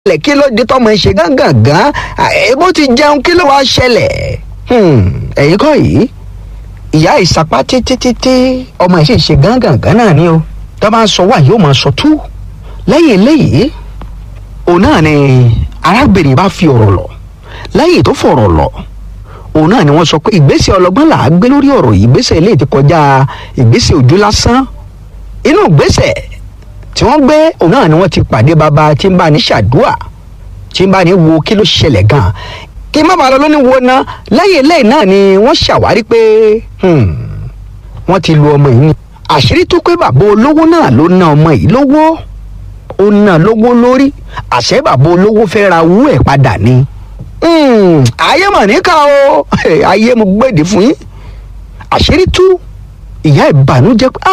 ṣẹlẹ̀ kí ló dé tọmọ ẹ ṣe gángan ebó ti jẹun kí ló wá ṣẹlẹ̀ ẹ̀yin kọ́ yìí ìyá ìsapá títí títí ọmọ ẹ̀ sì ṣe gángan náà ni o tó bá ń sọ wá yóò máa sọ tú lẹ́yìn eléyìí òun náà ni arábìnrin bá fi ọ̀rọ̀ lọ lẹ́yìn tó fọ̀rọ̀ lọ òun náà ni wọ́n sọ pé ìgbésẹ̀ ọlọ́gbọ́n là á gbé lórí ọ̀rọ̀ yìí ìgbésẹ̀ eléyìí ti kọjá ìgbésẹ̀ ojú lásán inú ìgbésẹ̀ tí wọ́n gbé òun náà ni wọ́n ti pàdé bàbá tí ń bá ní ṣàdúà tí ń bá ní wo kí ló ṣẹlẹ̀ gan kí n má bàa lọ lóní wo ná lẹ́yìn eléyìí náà ni wọ́n ṣàwárí pé wọ́n ti lu ọmọ yìí ni àṣírí tó pé bàbá olówó náà ló ná ọmọ yìí lówó ó ná lówó lórí àṣẹ bàbá olówó fẹ́ ra owó ẹ̀ padà ni ayé mà níkà o ayé mo gbèdè fún yín àṣírí tú ìyá ìbànújẹ́ pé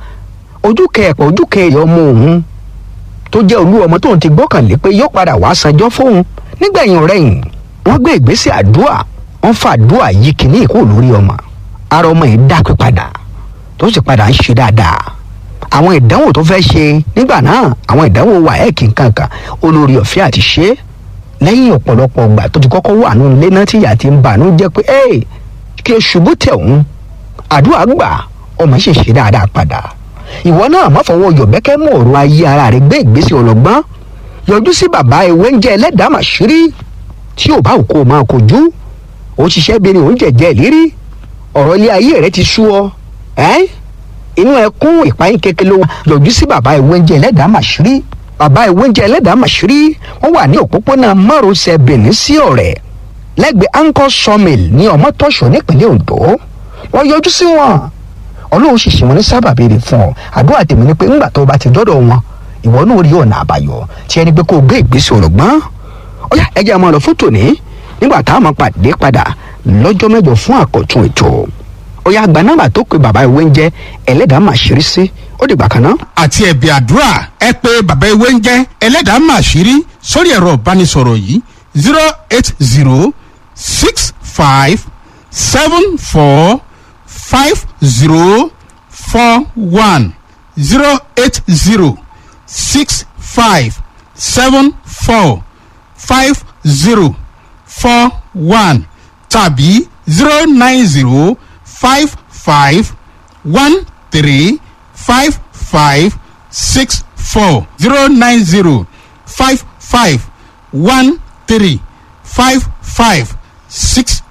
ojú kẹẹ̀pọ̀ ojú kẹẹ̀yọ̀ ọmọ òun tó jẹ́ olú ọmọ tóun ti gbọ́kànlé pé yóò padà wá sanjọ́ fóun nígbẹ̀yìn rẹ̀yìn wọ́n gbé ìgbésẹ̀ àdúà wọ́n fa àdúà yìí kìíní ìkó lórí ọmọ ara ọmọ yìí dápẹ́ padà tó sì padà ń ṣe dáadáa àwọn ìdánwò tó fẹ́ ṣe nígbà náà àwọn ìdánwò wà ẹ̀ kí n kankan olórí ọ̀fẹ́ àti ṣe é lẹ́yìn ọ̀pọ̀lọpọ̀ ọgbà tó ti kọ́kọ́ wà nínú ilé náà tí ìyá ti ń bà ní jẹ́ pé ẹ́ kí o ṣubú tẹ̀ òun àdúrà gbà ọmọ ṣe ṣe dáadáa padà ìwọ náà má fọwọ́ yọ̀bẹ́kẹ́ mú ọ̀rọ̀ ayé ara rẹ̀ gbé ìgbésẹ̀ ọlọ́gbọ́n yọjú sí bàbá ewé ń jẹ́ ẹlẹ́dàá màṣírí tí ò bá òkú o máa kojú ó ṣiṣẹ́ bí ni òun jẹ̀jẹ̀ ìlérí ọ̀rọ̀ ilé ayé rẹ̀ ti sú ọ ẹ́ inú ẹkún ìpayín kékeré wa yọjú sí bàbá ewé ń jẹ́ ẹlẹ́dàá màṣírí bàbá ewé ń jẹ́ ẹlẹ́dàá màṣírí wọ́n wà ní òpópónà márosẹ̀ benin sí ọ̀rẹ́ lẹ́gbẹ̀ẹ́ anchor sawmill ní ọmọtọ́ṣọ́ nípínlẹ̀ ondo wọ́n yọjú sí wọn ọlọ́run sì ṣe wọn ní sábàbí rẹ̀ fún ọ àdúrà tèmi ni pé ńgbà tó o bá ti dọ́dọ̀ wọn ìwọ náà rí ọ̀nà àbáyọ tí ẹni pé kó o gbé ìgbésẹ̀ ọ̀rọ̀ gbọ́n ó yá ẹ jẹ́ àmọ́ ọ̀rọ̀ fún tòní nígbà tá a máa pàdé padà lọ́jọ́ mẹ́jọ fún àkọ́tún ètò ó yá àgbà nọ́mbà tó pe bàbá ìwé ń jẹ́ ẹlẹ́dàá màṣírí sí ó dìgbà kan náà. àti ẹ̀bì àdúrà ẹ pé bàbá ewé ń jẹ́ ẹlẹ́dàá màṣírí sórí ẹ̀rọ ìbánisọ̀rọ̀ yìí zero eight zero six five seven four five zero four one zero eight zero six five seven four five zero four one tàbí zero nine zero five five one three five five six four zero nine zero five five one three five five six